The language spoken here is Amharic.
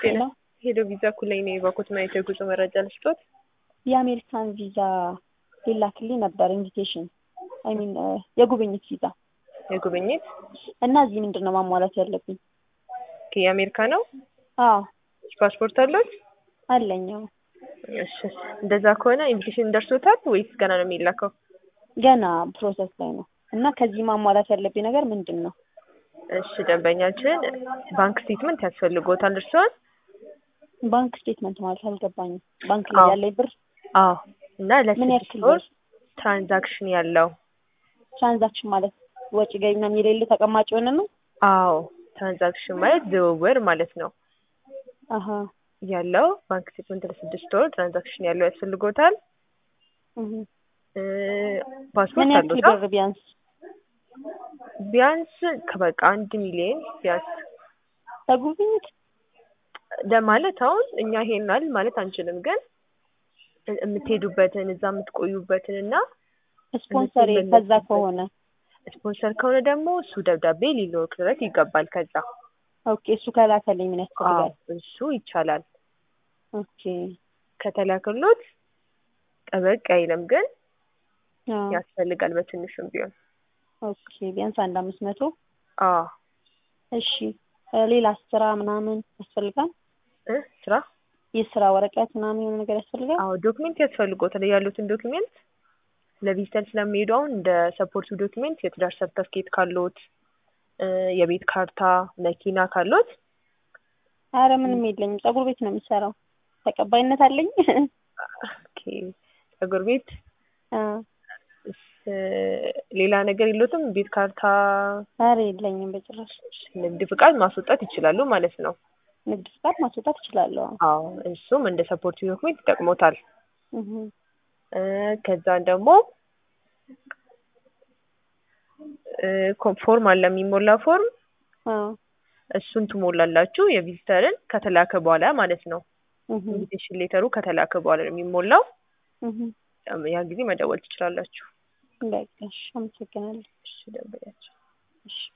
ሄሎ ሄሎ ቪዛ ኩላይ ነው የባኮት ማየት የጉዞ መረጃ ልስጦት። የአሜሪካን ቪዛ ሊላክልኝ ነበር ኢንቪቴሽን አይ ሚን የጉብኝት ቪዛ የጉብኝት እና እዚህ ምንድን ነው ማሟላት ያለብኝ? ኦኬ፣ የአሜሪካ ነው። አዎ ፓስፖርት አለዎት? አለኝ። አዎ። እሺ፣ እንደዛ ከሆነ ኢንቪቴሽን ደርሶታል ወይስ ገና ነው የሚላከው? ገና ፕሮሰስ ላይ ነው እና ከዚህ ማሟላት ያለብኝ ነገር ምንድን ነው? እሺ፣ ደንበኛችን ባንክ ስቴትመንት ያስፈልጎታል እርስዎን? ባንክ ስቴትመንት ማለት አልገባኝም። ባንክ ላይ አዎ። ያለኝ ብር አዎ። እና ምን ለስድስት ያክል ወር ብር? ትራንዛክሽን ያለው ትራንዛክሽን ማለት ወጪ ገቢ ምናምን የሌለ ተቀማጭ የሆነ ነው? አዎ፣ ትራንዛክሽን ማለት ዝውውር ማለት ነው አሀ ያለው ባንክ ስቴትመንት ለስድስት ወር ትራንዛክሽን ያለው ያስፈልጎታል። እህ። እ፣ ምን ፓስፖርት ያክል አለዎት? ብር ቢያንስ? ቢያንስ ከበቃ አንድ ሚሊዮን ቢያንስ ለጉብኝት ለማለት አሁን እኛ ይሄናል ማለት አንችልም፣ ግን እ- የምትሄዱበትን እዛ የምትቆዩበትን እና ስፖንሰር ከዛ ከሆነ ስፖንሰር ከሆነ ደግሞ እሱ ደብዳቤ ሊልክለት ይገባል። ከዛ ኦኬ፣ እሱ ከላከልኝ ምን ያስፈልጋል? አዎ፣ እሱ ይቻላል። ኦኬ ከተላክሎት ጠበቅ አይልም፣ ግን አዎ። ያስፈልጋል በትንሹም ቢሆን። ኦኬ ቢያንስ አንድ አምስት መቶ አዎ እሺ እ፣ ሌላ ስራ ምናምን ያስፈልጋል? እ ስራ የስራ ወረቀት ምናምን የሆነ ነገር ያስፈልጋል? አዎ ዶክሜንት ያስፈልጎታል። ያሉትን ዶክሜንት ለቪዚተር ስለሚሄዱ አሁን እንደ ሰፖርቱ ዶክሜንት የትዳር ሰርተፍኬት ካሎት እ፣ የቤት ካርታ፣ መኪና ካሎት አረ ምንም የለኝም። ፀጉር ቤት ነው የምሰራው። ተቀባይነት አለኝ? ኦኬ ፀጉር ቤት አ እስ፣ ሌላ ነገር የሎትም? ቤት ካርታ፣ አረ የለኝም በጭራሽ። ንግድ ፍቃድ ማስወጣት ይችላሉ ማለት ነው። ንግድ ፍቃድ ማስወጣት እችላለሁ። አዎ እሱም እንደ ሰፖርት ዶክሜንት ይጠቅሞታል። እህ እ፣ ከዛን ደግሞ እ፣ ኮ- ፎርም አለ የሚሞላ ፎርም አዎ እሱን ትሞላላችሁ የቪዚተርን ከተላከ በኋላ ማለት ነው። እህ ኢንቪቴሽን ሌተሩ ከተላከ በኋላ ነው የሚሞላው። እህ ያን ጊዜ መደወል ትችላላችሁ። በቃ እሺ፣ አመሰግናለሁ። እሺ ደንበኛችን እሺ